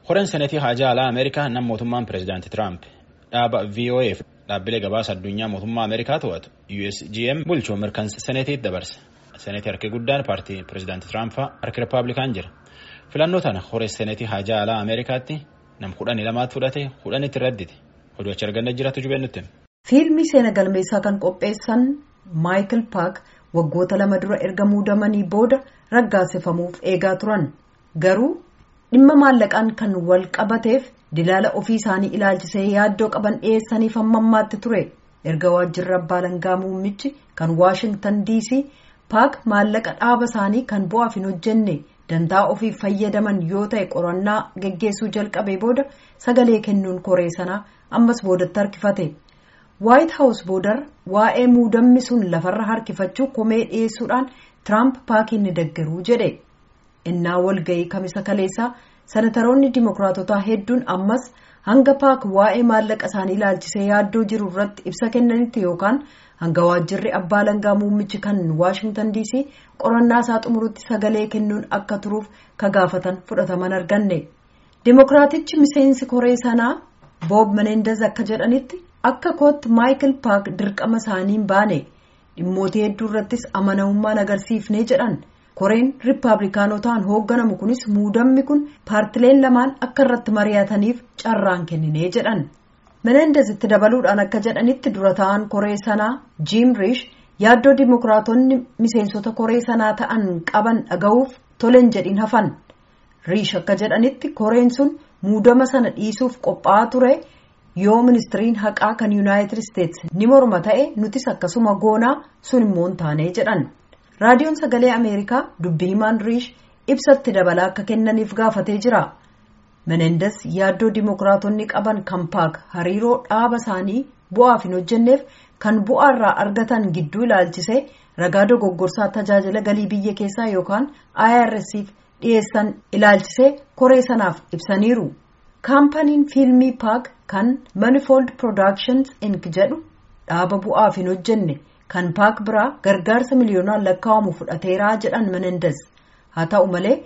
Horeen senetii haajaa alaa Ameerikaa nam mootummaan pireezidaantii Tiraamp dhaaba VOA fi dhaabbilee gabaasa addunyaa mootummaa Ameerikaa to'atu USGM bulchuu mirkansa senetiitti dabarse. Senetii harki guddaan paartii pireezidaantii Tiraampaa harki Rippaabilikaan jira. Filannoo tana horee senetii haajaa alaa Ameerikaatti nam kudhanii lamaatti fudhate kudhanitti raddite. Oduu achi arganna jiraatu jubee nutti. Fiilmii seena galmeessaa kan qopheessan Maayikil Paak waggoota lama dura erga muudamanii booda raggaasifamuuf eegaa turan. Garuu dhimma maallaqaan kan wal qabateef dilaala ofii isaanii ilaalchisee yaaddoo qaban dhiyeessaniif hamma ammaatti ture. Erga waajjirri abbaa alangaa muummichi kan Waashingtan DC Paak maallaqa dhaaba isaanii kan bu'aaf hin hojjenne dantaa ofiif fayyadaman yoo ta'e qorannaa geggeessuu jalqabee booda sagalee kennuun koree sanaa ammas boodatti harkifate. Waayit Haawus boodar waa'ee muudamni sun lafarra harkifachuu komee dhiyeessuudhaan Tiraamp paakiin ni deggeruu jedhe. Innaa walga'ii kamisa kaleessaa sanataroonni dimokiraatotaa hedduun ammas hanga paak waa'ee maallaqa isaanii ilaalchisee yaaddoo jiru irratti ibsa kennanitti yookaan hanga waajjirri abbaa alangaa muummichi kan Waashingtan DC qorannaa isaa xumurutti sagalee kennuun akka turuuf ka gaafatan fudhataman arganne. Dimokiraatichi miseensi koree sanaa Boob Menendez akka jedhanitti akka kootti Maayikil Paak dirqama isaaniin baane dhimmoota hedduu irrattis amanamummaan agarsiifnee jedhan. koreen riippaabilikaanotaan hoogganamu kunis muudamni kun paartileen lamaan akka irratti mari'ataniif carraan kenninee jedhan menendez itti dabaluudhaan akka jedhanitti dura ta'an koree sanaa jiim riish yaaddoo dimokiraatonni miseensota koree sanaa ta'an qaban dhaga'uuf tolen jedhin hafan riish akka jedhanitti koreen sun muudama sana dhiisuuf qophaa'aa ture yoo ministiriin haqaa kan yuunaayitid isteetsi ni morma ta'e nutis akkasuma goonaa sun immoo hin taane jedhan. raadiyoon sagalee ameerikaa dubbii himaan riish ibsatti dabalaa akka kennaniif gaafatee jira menendez yaaddoo dimokiraatonni qaban kan paak hariiroo dhaaba isaanii bu'aaf hin hojjenneef kan bu'aa irraa argatan gidduu ilaalchisee ragaa dogoggorsaa tajaajila galii biyya keessaa yookaan irsf dhiyeessan ilaalchisee koree sanaaf ibsaniiru kaampaniin fiilmii paak kan manifold productions inc jedhu dhaaba bu'aaf hin hojjenne. kan paak biraa gargaarsa miliyoonaan lakkaa'amu fudhateeraa jedhan menendez haa ta'u malee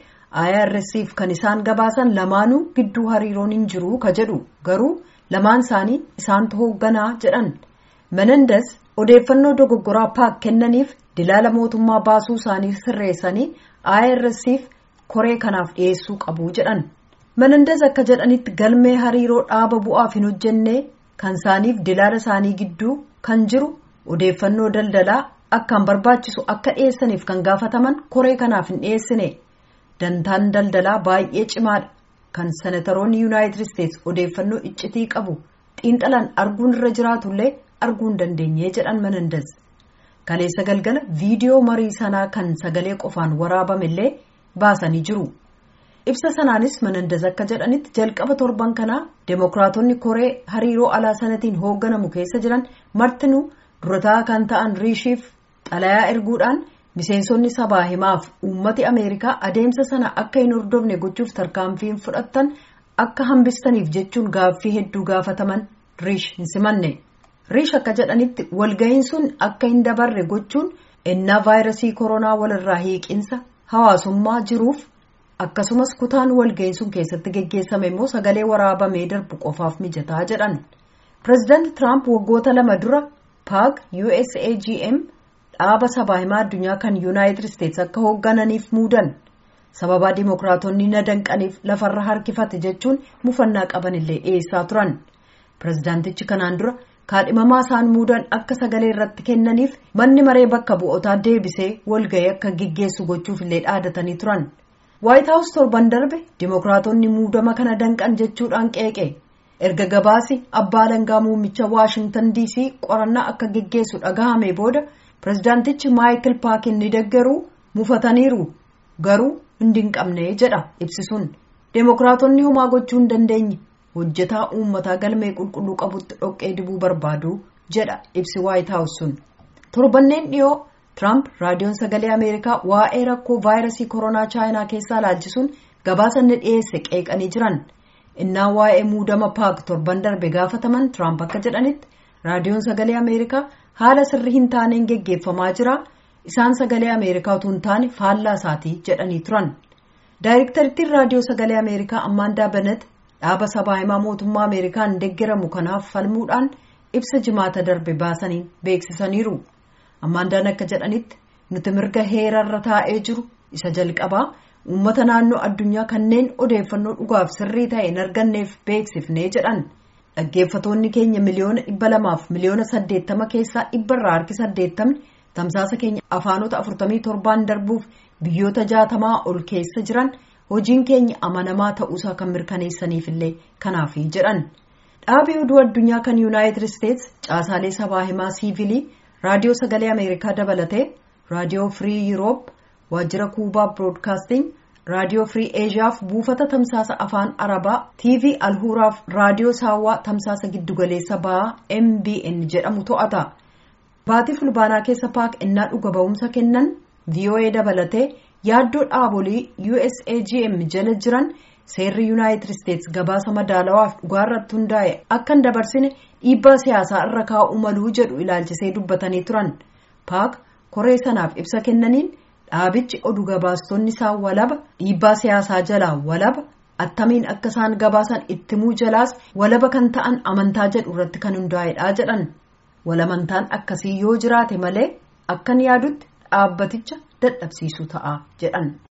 irsf kan isaan gabaasan lamaanuu gidduu hariiroon hin jiru ka jedhu garuu lamaan isaanii isaantu hoogganaa jedhan menendez odeeffannoo dogoggoraa paak kennaniif dilaala mootummaa baasuu isaanii sirreessanii irsf koree kanaaf dhiyeessuu qabu jedhan menendez akka jedhanitti galmee hariiroo dhaaba bu'aaf hin hojjenne kan isaaniif dilaala isaanii gidduu kan jiru. odeeffannoo daldalaa akkaan barbaachisu akka dhiyeessaniif kan gaafataman koree kanaaf hin dhiyeessine dantaan daldalaa baay'ee cimaadha kan senataroonni yuunaayitid isteetsi odeeffannoo iccitii qabu xiinxalaan arguun irra jiraatullee arguu hin dandeenye jedhan menendez kaleessa galgala viidiyoo marii sanaa kan sagalee qofaan waraabamillee baasanii jiru ibsa sanaanis menendez akka jedhanitti jalqaba torban kanaa deemokiraatonni koree hariiroo alaa sanatiin hoogganamu keessa jiran martinuu. durataa kan ta'an riishiif xalayaa erguudhaan miseensonni sabaa himaaf uummati ameerikaa adeemsa sana akka hin hordofne gochuuf tarkaanfiin fudhattan akka hambistaniif jechuun gaaffii hedduu gaafataman riish hin simanne riish akka jedhanitti walga'iin sun akka hin dabarre gochuun ennaa vaayirasii koronaa walirraa hiiqinsa hawaasummaa jiruuf akkasumas kutaan walga'iin sun keessatti geggeessame immoo sagalee waraabamee darbu qofaaf mijataa jedhan pireezidaanti tiraamp waggoota lama dura. paak usagm dhaaba sabaa himaa addunyaa kan yuunaayitid isteetsi akka hooggananiif muudan sababaa dimokiraatonni na danqaniif lafarra harkifate jechuun mufannaa qaban illee dhiyeessaa turan pireezidaantichi kanaan dura kaadhimamaa isaan muudan akka sagalee irratti kennaniif manni maree bakka bu'otaa deebisee walga'ii akka geggeessu gochuuf illee dhaadatanii turan waayit haawus torban darbe dimokiraatonni muudama kana danqan jechuudhaan qeeqe. erga gabaasi abbaa alangaa muummicha waashingtan dc qorannaa akka geggeessu dhagahame booda pireezidaantichi maayikil paakin ni deggeruu mufataniiru garuu hundi hin qabne jedha ibsisuun deemokiraatonni homaa gochuu hin dandeenye hojjetaa uummataa galmee qulqulluu qabutti dhoqqee dibuu barbaadu jedha ibsi waayit haawus sun torbanneen dhiyoo tiraamp raadiyoon sagalee ameerikaa waa'ee rakkoo vaayirasii koronaa chaayinaa keessaa laalchisuun gabaasa inni dhiyeesse qeeqanii jiran. innaa waa'ee muudama paak torban darbe gaafataman tiraamp akka jedhanitti raadiyoon sagalee ameerikaa haala sirrii hin taaneen geggeeffamaa jira isaan sagalee ameerikaa utuu hin taane faallaa isaatii jedhanii turan Daayirektarittiin raadiyoo sagalee Ameerikaa Ammaandaa Benet dhaaba sabaa himaa mootummaa Ameerikaan deeggaramu kanaaf falmuudhaan ibsa jimaata darbe baasaniin beeksisaniiru. Ammaandaan akka jedhanitti nuti mirga heerarra taa'ee jiru isa jalqabaa uummata naannoo addunyaa kanneen odeeffannoo dhugaaf sirrii ta'e hin arganneef beeksifnee jedhan. Dhaggeeffatoonni keenya miliyoona dhibba lamaaf miliyoona saddeettama keessaa dhibbarraa harki saddeettamni tamsaasa keenya afaanota afurtamii torbaan darbuuf biyyoota jaatamaa ol keessa jiran hojiin keenya amanamaa ta'uusaa kan mirkaneessaniifillee kanaafi jedhan. Dhaabii oduu addunyaa kan yuunaayitid isteetsi caasaalee sabaa himaa siivilii raadiyoo sagalee ameerikaa dabalatee raadiyoo firii yuuroop waajjira kuubaa biroodkaasting raadiyoo firii eeshiyaaf buufata tamsaasa afaan arabaa tv alhuuraaf raadiyoo saawwaa tamsaasa giddugaleessa ba'aa mbn jedhamu to'ata baatii fulbaanaa keessa paak innaa dhuga ba'umsa kennan voa dabalatee yaaddoo dhaabolii usagm jala jiran seerri yuunaayitid isteetsi gabaasa madaalawaaf dhugaarratti hundaa'e akka hin dabarsine dhiibbaa siyaasaa irra kaa'uu maluu jedhu ilaalchisee dubbatanii turan paak koree sanaaf ibsa kennaniin dhaabichi oduu gabaastonni isaa walaba dhiibbaa siyaasaa jalaa walaba attamiin akka isaan gabaasan ittimuu jalaas walaba kan ta'an amantaa jedhu irratti kan hundaa'edha jedhan walamantaan akkasii yoo jiraate malee akkan yaadutti dhaabbaticha dadhabsiisuu ta'a jedhan.